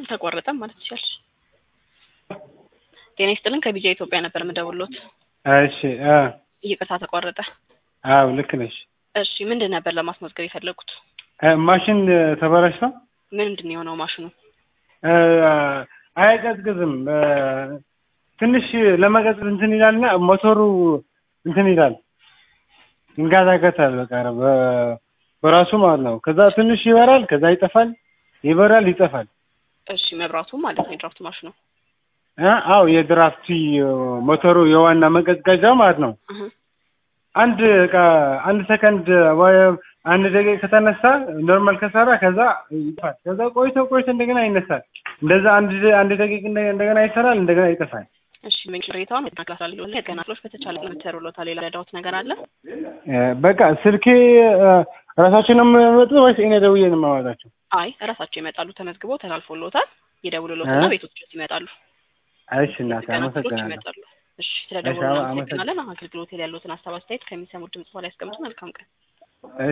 አልተቋረጠም ማለት ትችላለሽ። ጤና ይስጥልን ከቢጃ ኢትዮጵያ ነበር የምደውልዎት። እሺ አ ይቅርታ ተቋረጠ። አዎ ልክ ነሽ። እሺ ምንድን ነበር ለማስመዝገብ የፈለጉት? እ ማሽን ተበላሽቶ ምንድን ነው የሆነው ማሽኑ? እ አይቀዝቅዝም እ ትንሽ ለመቀዝቀዝ እንትን ይላልና ሞተሩ እንትን ይላል ይንጋዛገታል። በቃ በ- በራሱ ማለት ነው። ከዛ ትንሽ ይበራል፣ ከዛ ይጠፋል፣ ይበራል፣ ይጠፋል። እሺ መብራቱ ማለት ነው የድራፍት ማሽኑ። እ አዎ የድራፍቲ ሞተሩ የዋና መቀዝቀዣ ማለት ነው። እህ አንድ እቃ አንድ ሰከንድ ወይ አንድ ደቂቃ ከተነሳ ኖርማል ከሰራ ከዛ ይጠፋል። ከዛ ቆይቶ ቆይቶ እንደገና ይነሳል። እንደዛ አንድ አንድ ደቂቃ እንደ- እንደገና ይሰራል፣ እንደገና ይጠፋል። እሺ ምን ቅሬታውን መከላከል ሊሆን ገና ክሎች በተቻለ ምትሩሎታ ሌላ ረዳውት ነገር አለ? እ በቃ ስልኬ እ ራሳቸው ነው የሚመጡ ወይስ እኔ ደውዬ ነው የማወጣቸው? አይ እራሳቸው ይመጣሉ። ተመዝግቦ ተላልፎሎታል። ይደውሉሎትና እ? ቤቶች ድረስ ይመጣሉ። እሺ እናቴ ገና ክሎች አመሰግናለሁ። ይመጣሉ። እሺ እሺ፣ ስለደወሉ አመ- እናመሰግናለን። አገልግሎት ላይ ያሉትን ሀሳብ አስተያየት ከሚሰሙት ድምጽ በላይ ያስቀምጡ። መልካም ቀን።